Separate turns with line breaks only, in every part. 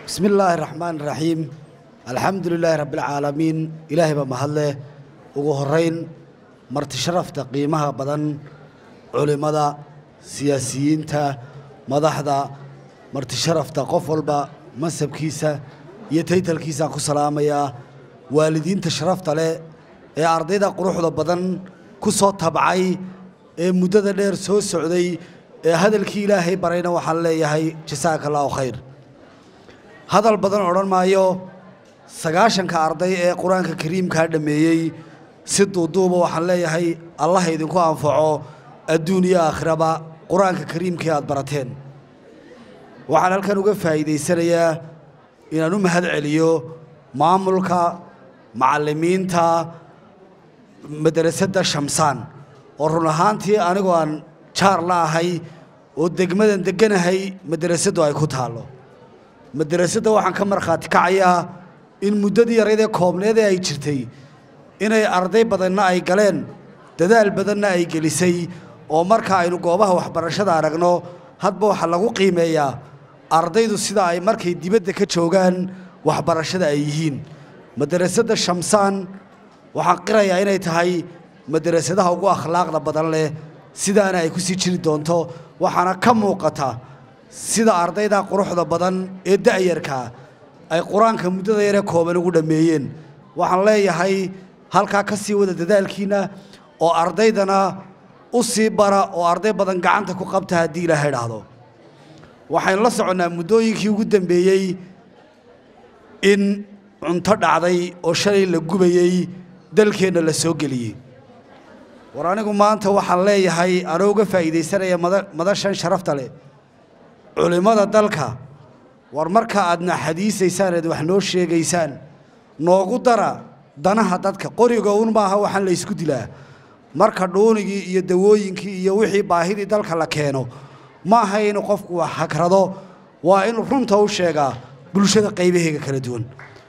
bismi illaahi raxmaan raxiim alxamdu lilaahi rabbialcaalamiin ilaahay baa mahadleh ugu horayn marti sharafta qiimaha badan culimmada siyaasiyiinta madaxda marti sharafta qof walba mansabkiisa iyo taytalkiisaan ku salaamayaa waalidiinta sharafta leh ee ardayda quruxda badan ku soo tabcay ee muddada dheer soo socday ee hadalkii ilaahay barayna waxaan leeyahay jasaaka allaahu khayr hadal badan odhan maayo sagaashanka arday ee qur-aanka kariimkaa dhammeeyey si duuduuba waxaan leeyahay allah idinku anfaco adduun iyo aakhiraba qur-aanka kariimkii aad barateen waxaan halkan uga faa'iidaysanayaa inaan u mahad celiyo maamulka macallimiinta madrasadda shamsaan oo run ahaantii anigoo aan jaar la ahay oo degmadan degganahay madrasaddu ay ku taallo madrasadda waxaan ka markhaati kacayaa in muddadii yaraydee koobneed ee ay jirtay inay arday badanna ay galeen dadaal badanna ay gelisay oo marka aynu goobaha waxbarashada aragno hadba waxaa lagu qiimeeyaa ardaydu sida ay markay dibadda ka joogaan waxbarashada ay yihiin madrasadda shamsaan waxaan qirayaa inay tahay madrasadaha ugu akhlaaqda badan leh sidaana ay ku sii jiri doonto waxaana ka muuqata sida ardayda quruxda badan ee da'yarkaa ay qur-aanka muddada yaree kooban ugu dhammeeyeen waxaan leeyahay halkaa ka sii wada dadaalkiinna oo ardaydana u sii bara oo arday badan gacanta ku qabta haddii ilaaha idhaahdo waxaynu la soconnaa muddooyinkii ugu dambeeyey in cunto dhacday oo shalay la gubayey dalkeenna la soo geliyey war anigu maanta waxaan leeyahay anoo uga faa'iidaysanaya madashan sharafta leh culimmada dalka war marka aadna xadiisaysaan eed wax noo sheegaysaan noogu dara danaha dadka qoriga un maaha waxaan la ysku dilaa marka dhuunigii iyo dawooyinkii iyo wixii baahidii dalka la keeno ma aha inuu qofku wax hagrado waa inuu runta u sheegaa bulshada qaybaheega kala duwan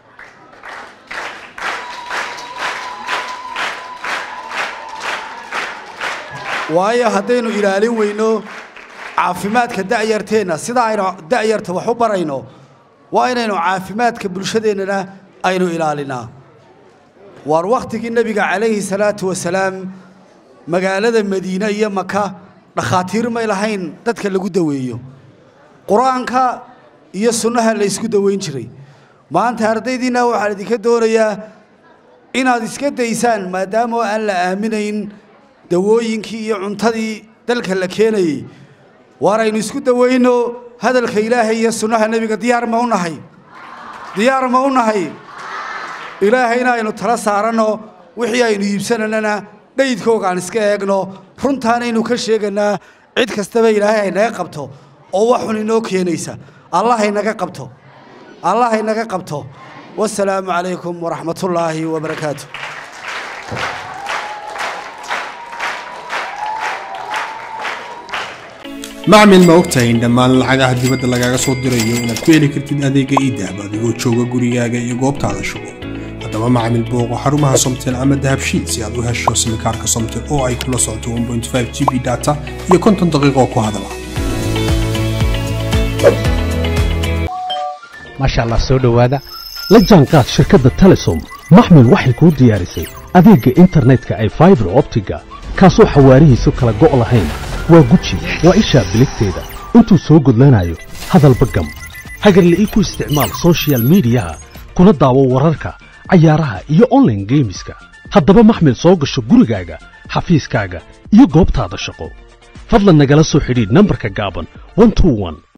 waayo haddaynu ilaalin weyno caafimaadka da'yarteenna sida aynu da'yarta wax u barayno waa inaynu caafimaadka bulshadeennana aynu ilaalinaa waar wakhtigii nebiga calayhi salaatu wasalaam magaalada madiine iyo maka dhakhaatiir may lahayn dadka lagu daweeyo qur-aanka iyo sunnaha la ysku daweyn jiray maanta ardaydiinna waxaan idinka doonayaa inaad iska daysaan maadaama aan la aaminayn dawooyinkii iyo cuntadii dalka la keenayey waar aynu isku dawayno hadalka ilaahay iyo sunnaha nebiga diyaar ma u nahay diyaar ma u nahay ilaahayna aynu tala saaranno wixii aynu iibsananana dhaydkooga aan iska eegno runtaanaynu ka sheeganaa cid kastaba ilaahay haynaga qabto oo wax xun inoo keenaysa allah haynaga qabto allah haynaga qabto wasalaamu calaykum waraxmatullaahi wabarakaatu
macmil ma ogtahay in dhammaan lacagaha dibadda lagaaga soo dirayo inaad ku heli kartid adeega iidahab adigoo jooga gurigaaga iyo goobtaada shugo haddaba macmil booqo xarumaha somtel ama dahabshiid si aad u hesho simikaarka somtel oo ay kula socoto g b data iyo konton daqiiqoo ku hadala
maasha allah soo dhowaada la jaanqaad shirkadda telesom maxmil waxay kuu diyaarisay adeegga internetka ay faibar optiga kaasoo xawaarihiisu kala go' lahayn waa guji waa ishaa biligteeda intuu soo gudlanayo hadalba gam hagarle ii ku isticmaal sochial midiyaha kuna daawo wararka cayaaraha iyo onlaine geemiska haddaba maxmil soo gasho gurigaaga xafiiskaaga iyo goobtaada shaqo fadlan nagala soo xidhiidh nambarka gaaban